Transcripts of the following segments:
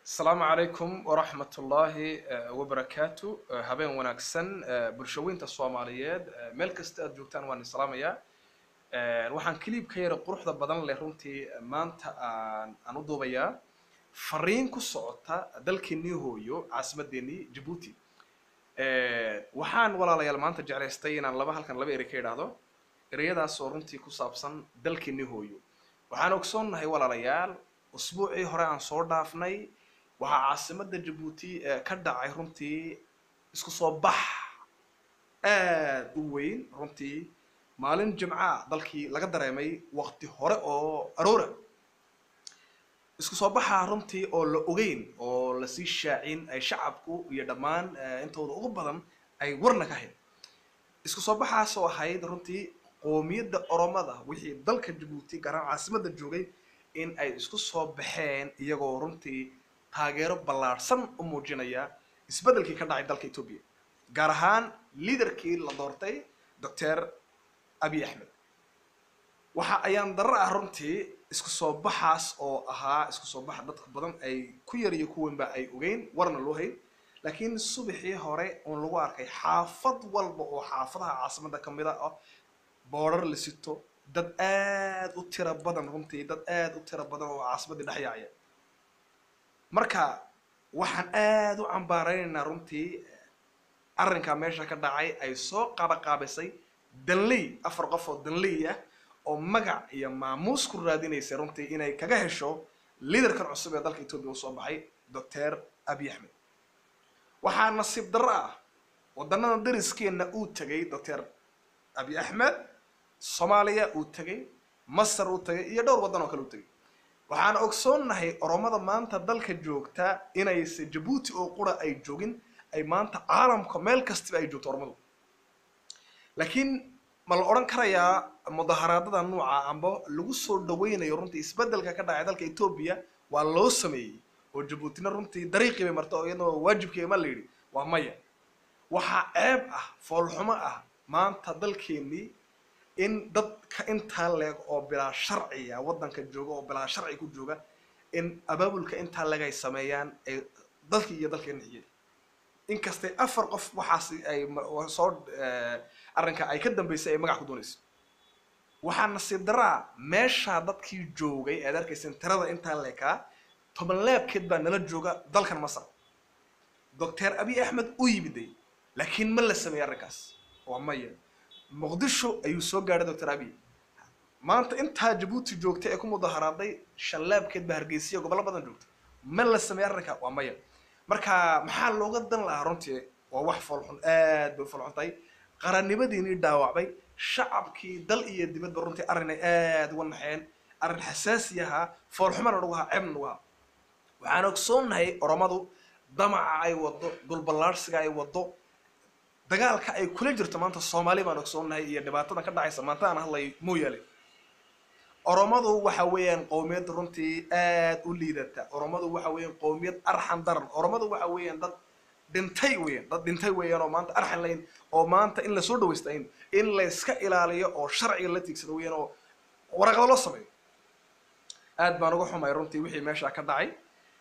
asalaamu calaykum waraxmat ullaahi wabarakaatu habeen wanaagsan bulshaweynta soomaaliyeed meel kasta aad joogtaan waan islaamayaa waxaan kiliibka yara quruxda badan leh runtii maanta aan aan u duubayaa fariin ku socota dalkeenii hooyo caasimadeenii jabuuti waxaan walaalayaal maanta jeclaystay inaan laba halkan laba erey ka idhaahdo ereyadaas oo runtii ku saabsan dalkeenii hooyo waxaan ogsoonnahay walaalayaal usbuucii hore aan soo dhaafnay waxaa caasimada jabuuti ka dhacay runtii isku soo bax aad u weyn runtii maalin jimca dalkii laga dareemay waqti hore oo aroora isku soo baxaa runtii oo la ogeyn oo lasii shaacin ay shacabku iyo dhammaan intooda ugu badan ay warna ka hayn isku soo baxaasoo ahayd runtii qoomiyadda oromada wixii dalka jabuuti gaaraan caasimada joogay in ay isku soo baxeen iyagoo runtii taageero ballaadhsan u muujinaya isbeddelkii ka dhacay dalka etoobiya gaar ahaan liaderkii la doortay doctor abiy axmed waxa ayaan darro ah runtii isku soo baxaas oo ahaa isku soo baxa dadka badan ay ku yar iyo kuwanba ay ogeyn warna loo hayn laakiin subaxii hore uun lagu arkay xaafad walba oo xaafadaha caasimada ka mid ah boodrar la sito dad aad u tiro badan runtii dad aad u tiro badan oo caasimadii dhex yaacaya marka waxaan aad u cambaaraynaynaa runtii arrinkaa meesha ka dhacay ay soo qaabaqaabisay danley afar qof oo danley ah oo magac iyo maamuus ku raadinaysay runtii inay kaga hesho liaderkan cusub ee dalka etoobiya usoo baxay doctor abiy axmed waxaa nasiib darro ah waddanada dariskeenna uu tegay doctor abiy axmed soomaaliya uu tegay masar uu tegay iyo dhowr waddan oo kale u tegay waxaan ogsoonnahay oromada maanta dalka joogta inayse jabuuti oo qura ay joogin ay maanta caalamka meel kastiba ay joogto oromadu laakiin ma la odhan karayaa mudaharaadada nuuca amba lagu soo dhaweynayo runtii isbeddelka ka dhacay dalka etoobiya waa loo sameeyey oo jabuutina runtii dariiqii bay marta oo iyadoo waajibkeega ma la yidhi waa maya waxaa ceeb ah foolxumo ah maanta dalkeenii in dadka intaa leeg oo bilaa sharciya waddanka jooga oo bilaa sharci ku jooga in abaabulka intaa leeg ay sameeyaan ay dalkii iyo dalkeena xiyay inkastay afar qof waxaas ay soo arrinka ay ka dambeysay ay magac ku doonayso waxaa nasiib daraa meeshaa dadkii joogay aad arkaysan tirada intaa leekaa toban leebkeed baa nala jooga dalkan masar doctor abiy axmed u yimiday laakiin ma la sameeyey arrinkaas waa maya muqdisho ayuu soo gaadhay doctor abiy maanta intaa jabuuti joogtay ee ku mudaharaaday shan laabkeed baa hargeysiya gobollo badan joogta ma la sameeyey arrinka waa maya marka maxaa looga dan lahaa runtii waa wax foolxun aad bay u foolxun tahay qarannimadiinii dhaawacbay shacabkii dal iyo dibadba runtii arrinay aad uga naxeen arrin xasaasi ahaa foolxumana nagu ahaa ceebna nagu ahaa waxaan ogsoonnahay oromadu damaca ay wado dulballaarhsiga ay wado dagaalka ay kula jirto maanta soomaali baan ogsoonnahay iyo dhibaatadan ka dhacaysa maanta aan hadlayo mooyaale oromadu waxa weeyaan qowmiyad runtii aad u liidata oromadu waxa weeyaan qowmiyad arxan daran oromadu waxa weeyaan dad dhintay weeyaan dad dhintay weeyaan oo maanta arxan layn oo maanta in lasoo dhawaystayn in layska ilaaliyo oo sharciga la tiigsado weeyaan oo waraqado loo sameeyo aad baan uga xumay runtii wixii meesha ka dhacay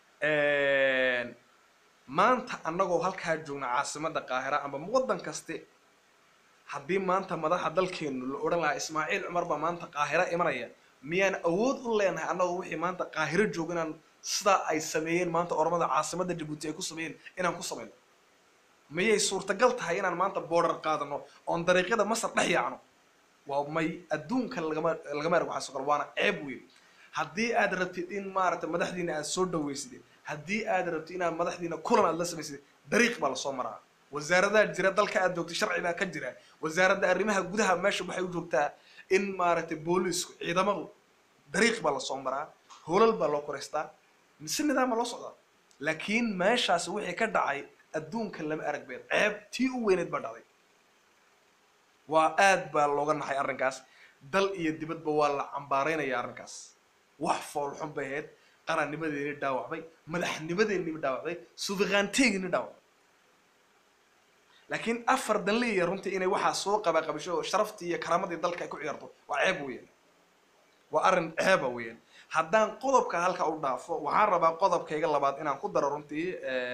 maanta annagoo halkaa joogna caasimada qaahira amba waddan kaste haddii maanta madaxa dalkeenu la odhan lahaa ismaaciil cumar baa maanta qaahira imanaya miyaan awood u leenahay annagoo wixii maanta qaahiro jooga inaan sidaa ay sameeyeen maanta oromada caasimada jabuuti ay ku sameeyeen inaan ku samayno miyay suurtagal tahay inaan maanta boodhar qaadano oon dariiqyada masar dhex yaacno waa may adduunka lagama lagama erg waxaa soo waana ceeb weyn haddii aad rabtid in maaragtay madaxdiina aad soo dhawaysid haddii aad rabtid inaad madaxdiina kulan aad la samaysid dariiq baa lasoo maraa wasaaradaha jira dalka aad joogtay sharci baa ka jira wasaaradda arrimaha gudaha meesha waxay u joogtaa in maaragtay booliisku ciidamadu dariiq baa lasoo maraa hoolal baa loo koraystaa si nidaama loo socdaa laakiin meeshaasi wixii ka dhacay adduunka lama arag beed ceeb tii u weyneed baa dhacday waa aad baa looga naxay arrinkaas dal iyo dibadba waa la cambaaraynaya arrinkaas wax foolxun bay ahayd qarannimadeeni dhaawacbay madaxnimadeennii dhaawacday sufiqaanteegini dhaawacday laakiin afar danleeya runtii inay waxaa soo qabaqabisho oo sharaftii iyo karaamadii dalka ay ku ciyaarto waa ceeb weeyaan waa arrin ceeba weeyaan haddaan qodobka halka u dhaafo waxaan rabaa qodobkayga labaad inaan ku daro runtii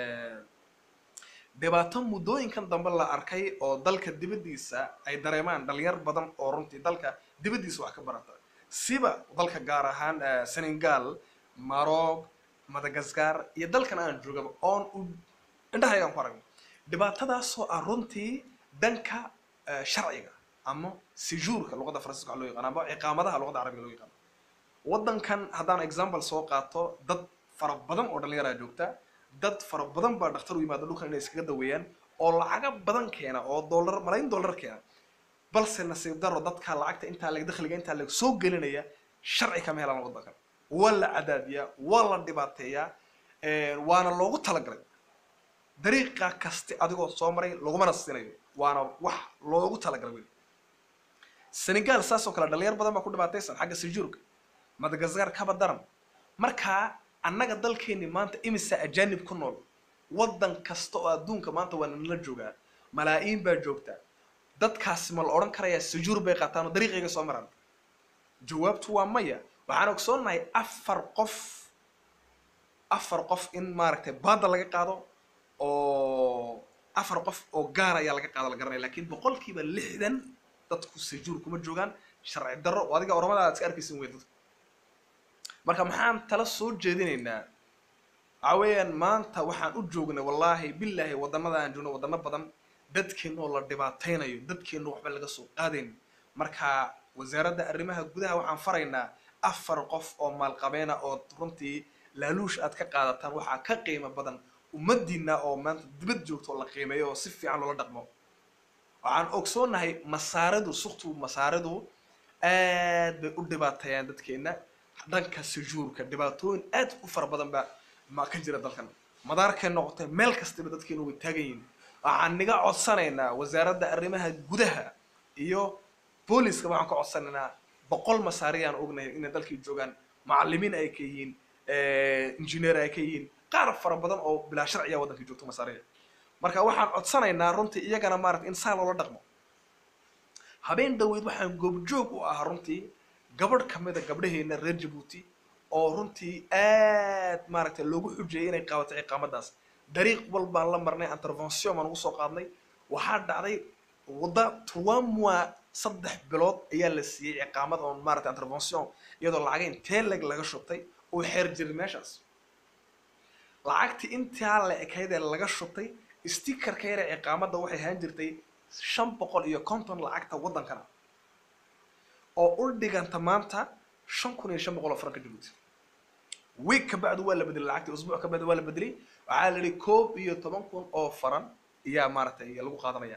dhibaato muddooyinkan dambe la arkay oo dalka dibaddiisa ay dareemaan dhalinyar badan oo runtii dalka dibaddiisa wax ka barata siba dalka gaar ahaan senegal maroc madagascar iyo dalkan aan joogaba oon u indhahaygaan ku aragno dhibaatadaasoo ah runtii dhanka sharciga ama sijuurka luqadda faransiska waxa loo yaqaan ama ciqaamadaha luqadda carabiga loo yaqaano waddankan haddaan example soo qaato dad fara badan oo dhallinyaraa joogta dad fara badan baa dhakhtar u yimaada dhulkan inay iskaga daweeyaan oo lacaga badan keena oo dollar malaayin dollar keena balse nasiib daro dadka lacagta intaa leg dakhliga intaa leg soo gelinaya sharci kama helaan waddankan waa la cadaadiyaa waa la dhibaateeyaa waana loogu talagalay dariiqa kasti adigoo soo maray lagumana siinayo waana wax loogu talagalay weli senegal saas oo kale dhalinyar badan baa ku dhibaataysan xagga sijuurka madagascar kaba daran markaa annaga dalkeeni maanta imisa ajanib ku nool waddan kasta oo adduunka maanta waa nala joogaa malaa'iin baa joogta dadkaasi ma la odhan karayaa sujuur bay qaataan oo dariiqayga soo maraan jawaabtu waa maya waxaan ogsoonnahay afar qof afar qof in maaragtay baada laga qaado oo afar qof oo gaar ayaa laga qaado la garanaya lakin boqolkiiba lixdan dadku sujuur kuma joogaan sharci darro oo adiga oramada aad iska arkaysin wey dadku marka maxaan tala soo jeedinaynaa waxa weeyaan maanta waxaan u joognay wallaahi billaahi waddanada aan joogno waddano badan dadkeena oo la dhibaataynayo dadkeena waxba laga soo qaadayn marka wasaaradda arrimaha gudaha waxaan faraynaa afar qof oo maalqabeena oo runtii laaluush aad ka qaadataan waxaa ka qiimo badan ummadiina oo maanta dibad joogto oo la qiimeeyo oo si fiican loola dhaqmo waxaan ogsoonahay masaaridu suktu masaaridu aad bay u dhibaateeyaan dadkeena dhanka sujuurka dhibaatooyin aad u fara badan baa ma ka jira dalkan madaarkay noqotay meel kastaba dadkeenu way taagan yihiin waxaan niga codsanaynaa wasaaradda arrimaha gudaha iyo booliska waxaan ka codsanaynaa boqol masaariyaan ognahay inay dalkii joogaan macalimiin ay ka yihiin engineer ay ka yihiin qaar fara badan oo bilaa sharciya waddankii joogto masaariya marka waxaan codsanaynaa runtii iyagana maarata in saa loola dhaqmo habeen dhaweyd waxaan goobjoog u ahaa runtii gabadh kamida gabdhaheena reer jabuuti oo runtii aad maaragtay loogu xujeeyay inay qaabato ciqaamadaas dariiq walbaan la marnay intervention baan ugu soo qaadnay waxaa dhacday wadda trois mois saddex bilood ayaa la siiyey ciqaamad oon maaragtay intervention iyadoo lacagay intee leg laga shubtay oo xeer jiray meeshaas lacagtii intaa la ekayd ee laga shubtay stickerka yare ciqaamadda waxay ahaan jirtay shan boqol iyo konton lacagta waddankana oo u dhiganta maanta shan kun iyo shan boqol oo franka jabuuti week ka bacdu waa la bedelay lacagtii usbuuc ka bacdu waa la bedelay waxaa la yihi koob iyo toban kun oo faran ayaa maaragtay lagu qaadanaya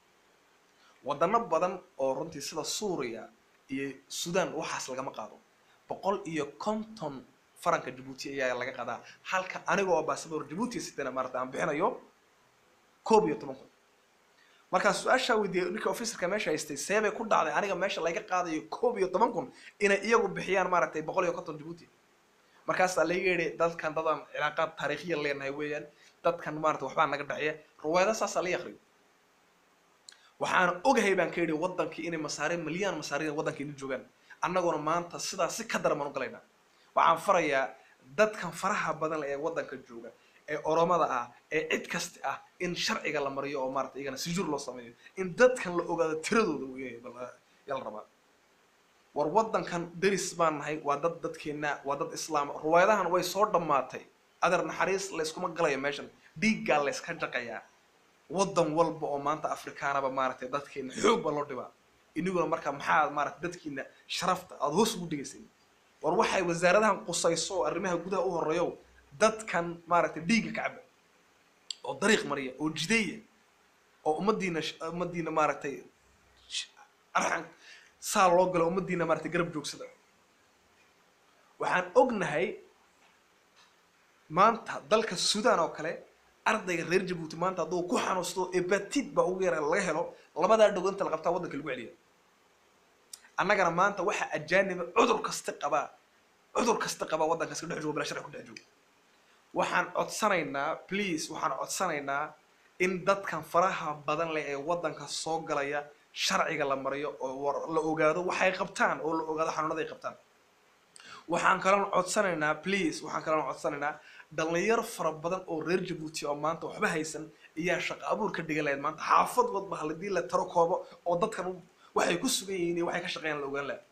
wadano badan oo runtii sida suuriya iyo sudan waxaas lagama qaado boqol iyo konton faranka jabuuti ayaa laga qaadaa halka aniga oo basaboor jabuuti sitana maaragtay aan bixinayo koob iyo toban kun markaan su-aashaa weydiiyey ninka officerka meesha haystay seebay ku dhacday aniga meesha laga qaadayo koob iyo toban kun inay iyagu bixiyaan maaragtay boqol iyo konton jabuuti markaasaa laga yidhi dadkan dadaan cilaaqaad taariikhiya leenahay weeyaan dadkan maarata waxbaa naga dhexeeya ruwaayada saasaa la akriyo waxaan ogahay baan ka yidhi waddankii inay masaare milyaan masaariya waddankeena joogaan annaguna maanta sidaa si ka daran baan u galaynaa waxaan farayaa dadkan faraha badan ee waddanka jooga ee oromada ah ee cid kasta ah in sharciga la mariyo oo maarata iyagana sijuur loo sameeyo in dadkan la ogaado tiradooda yaa la rabaa war waddankan deris baan nahay waa dad dadkeena waa dad islaama ruwaayadahan way soo dhammaatay adeer naxariis layskuma galayo meeshan dhiiggaa layska jaqayaa waddan walba oo maanta afrikaanaba maaragtay dadkeena xoog baa loo dhibaa iniguna marka maxaa maaragtay dadkiina sharafta aada hoos ugu dhigaysay war waxay wasaaradahan qusayso oo arrimaha gudaha u horeeyo dadkan maaragtay dhiigga ka caba oo dariiq mariya oo jideeya oo ummadiina ummadiina maaragtay arxan saa loo galo ummadiina maaragtay garab joogsada waxaan ognahay maanta dalka sudan oo kale ardayga reer jabuuti maanta hadduu ku xanuusto ebatid baa ugu yara laga helo labadaa dhogo inta la qabtaa waddanka lagu celiya annagana maanta waxaa ajaaniba cudur kasta qabaa cudur kasta qabaa waddankaas ka dhex joogo bilaa sharci ku dhex joogo waxaan codsanaynaa please waxaan codsanaynaa in dadkan faraha badan leh ee waddanka soo galaya sharciga la mariyo oo la ogaado waxay qabtaan oo la ogaado xanuunada ay qabtaan waxaan kaloo codsanaynaa please waxaan kaloo codsanaynaa dhalinyaro fara badan oo reer jabuuti oo maanta waxba haysan ayaa shaqo abuur ka dhigan lahayd maanta xaafad wadba haladii la taro koobo oo dadkan waxay ku sugan yihiin iyo waxay ka shaqeeyaan la ogaan laha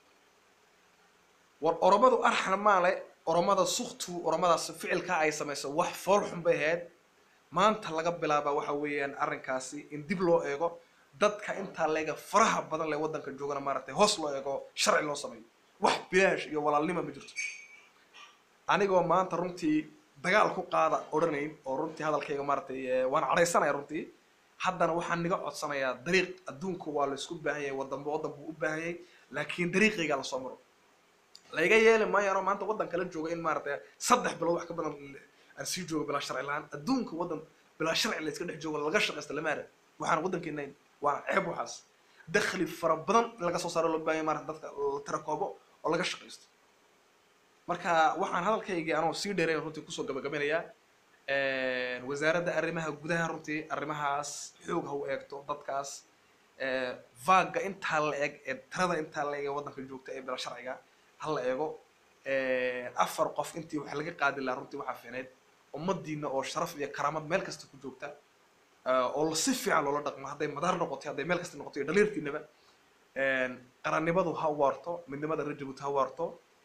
war oromadu arxan maale oromada suktu oromadaas ficilka ay samayso wax fool xun bay ahayd maanta laga bilaaba waxa weeyaan arrinkaasi in dib loo eego dadka intaa leega faraha badan lee waddanka joogana maaragtay hoos loo eego sharci loo sameeyo wax bilaash iyo walaalnima ma jirto anigoo maanta runtii dagaal ku qaada odhanayn oo runtii hadalkayga maaragtay waan cadhaysanaya runtii haddana waxaan niga codsanayaa dariiq adduunku waa laysku baahan yahay waddanba waddan buu u baahan yahay laakiin dariiqayga lasoo maro layga yeeli maayo anoo maanta waddan kala jooga in maaragtay saddex bilood wax ka badan aan sii joogo bilaa sharci la-aan adduunka waddan bilaa sharci la iska dhex joogo laga shaqaysta lama ara waxaan waddankeenayn waana ceeb waxaas dakhli fara badan in laga soo saaro loo baahan yahay maarata dadka la tirakoobo oo laga shaqaysto marka waxaan hadalkaygii anoo sii dheerayn runtii kusoo gabagabinayaa wasaaradda arrimaha gudaha runtii arrimahaas xoog ha u eegto dadkaas vaga intaa la eg ee tirada intaa la eg ee waddanka joogta ee bila sharciga ha la eego afar qof intii wax laga qaadi lahaa runtii waxaa fiicneyd ummadiina oo sharaf iyo karaamad meel kasta ku joogta oo si fiican loola dhaqmo hadday madaar noqotay hadday meel kasta noqoto iyo dhaliirtiinaba qarannimadu ha waarto midnimada reer jabuuti ha waarto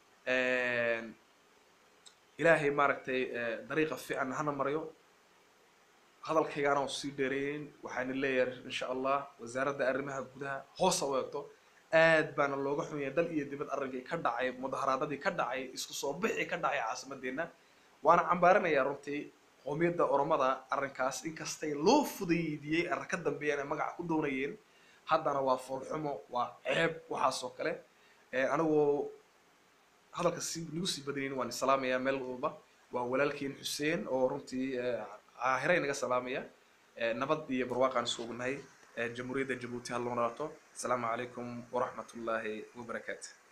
ilaahay maaragtay dariiqa fiican hana maryo hadalkayga anoo sii dheereeyeyn waxaana leeyahay insha allah wasaaradda arrimaha gudaha hoosa u eegto aad baana looga xun yahay dal iyo dibad arrinkii ka dhacay mudaharaadadii ka dhacay isku soo bixii ka dhacay caasimadeenna waana cambaarinayaa runtii qoomiyadda oromada arrinkaas inkastay loo fudaydiyey arrin ka dambeeyaan ay magaca ku doonayeen haddana waa foolxumo waa ceeb waxaas oo kale anigoo hadalka si nagu sii badanayn waan salaamayaa meel walba waa walaalkiin xuseen oo runtii caahira inaga salaamaya nabad iyo barwaaqaan isku ognahay jamhuuriyadda jabuuti ha loo naato asalaamu calaykum waraxmat ullaahi wabarakaatu